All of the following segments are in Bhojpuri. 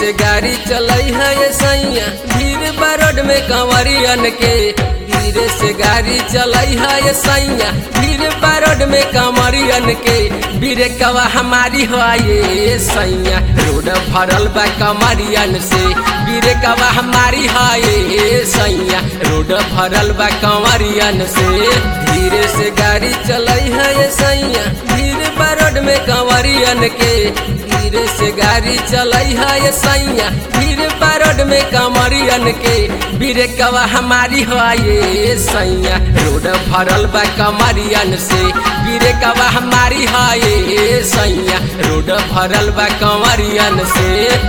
से गाड़ी चलई है ये सैया भीड़ बरोड में कंवरियन के धीरे से गाड़ी चलई है ये सैया भीड़ बरोड में कंवरियन के बीरे कवा हमारी हो ये सैया रोड भरल बा कंवरियन से बीरे कवा हमारी हो ये सैया रोड भरल बा कंवरियन से धीरे से गाड़ी चलई है ये सैया भीड़ बरोड में कंवरियन के धीरे से गाड़ी चलई है ये सैया भीड़ बरोड में कंवरियन के बीरे कवा हमारी हो ये सैया रोड भरल बा कंवरियन से बीरे कवा हमारी हो ये सैया रोड भरल बा कंवरियन से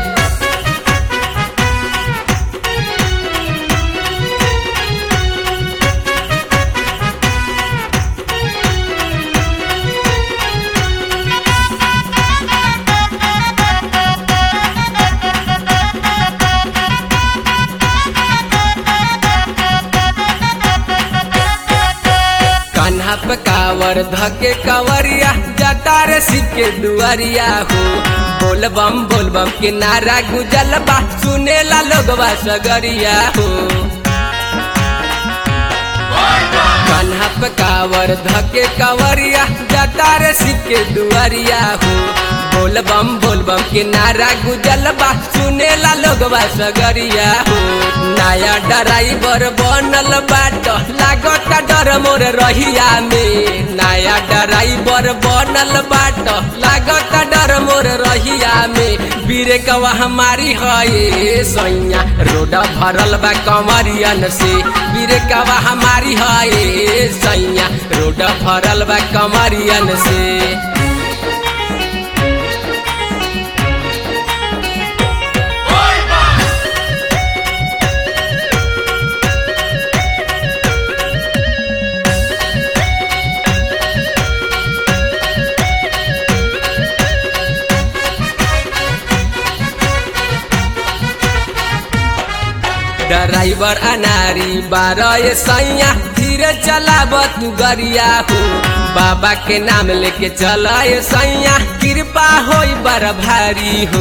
कान्हा पे कावर धके कवरिया जटार सिक्के दुआरिया हो बोल बम बोल बम के नारा गुजल बा सुनेला लोगवा सगरिया हो कान्हा पे कावर धके कवरिया जटार सिक्के दुआरिया हो बोल बम बोल बम के नारा गुजल बा सुनेला लोगवा सगरिया हो नया ड्राइवर बनल बाट लागत डर मोर रहिया में नया ड्राइवर बनल बाट लागत डर मोर रहिया में बीरे कवा हमारी है सैया रोड भरल बा कमरियन से बीरे कवा हमारी है सैया रोड भरल बा कमरियन से ड्राइवर अनारी बारह सैया धीरे चलाब तू गरिया हो बाबा के नाम लेके चला सैया कृपा हो बड़ भारी हो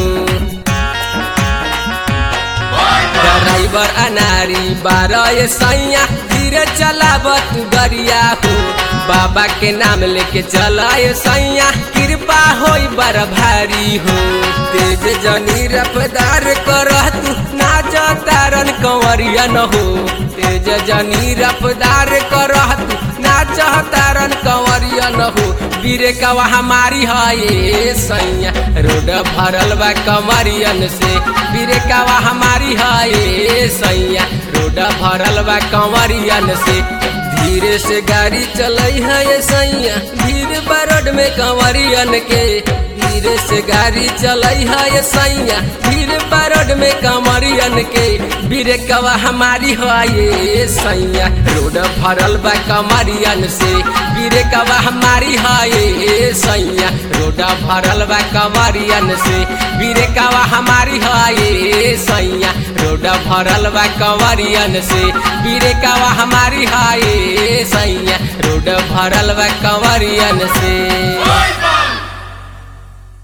ड्राइवर अनारी बारह सैया धीरे चलाब तू गरिया हो बाबा के नाम लेके चला सैया कृपा हो बड़ भारी हो तेज जनी रफदार कर तू नाच तारन कंवरिया न हो तेज जनी रफदार कर तू नाच तारन कंवरिया न हो बीरे कवा हमारी है सैया रोड भरल बा कंवरियन से बीरे कवा हमारी है सैया रोड भरल बा कंवरियन से धीरे से गाड़ी चलई है ये सैया भीड़ बरोड में कंवरियन के धीरे से गाड़ी चलई है ये सैया भीड़ बरोड में कंवरियन के बीरे कवा हमारी है ये सैया रोड भरल बा कंवरियन से बीरे कवा हमारी है ये सैया रोड भरल बा कंवरियन से बीरे कवा हमारी है ये सैया रोड भरल बा कंवरियन से बीरे कवा हमारी है ये सैया रोड भरल बा कंवरियन से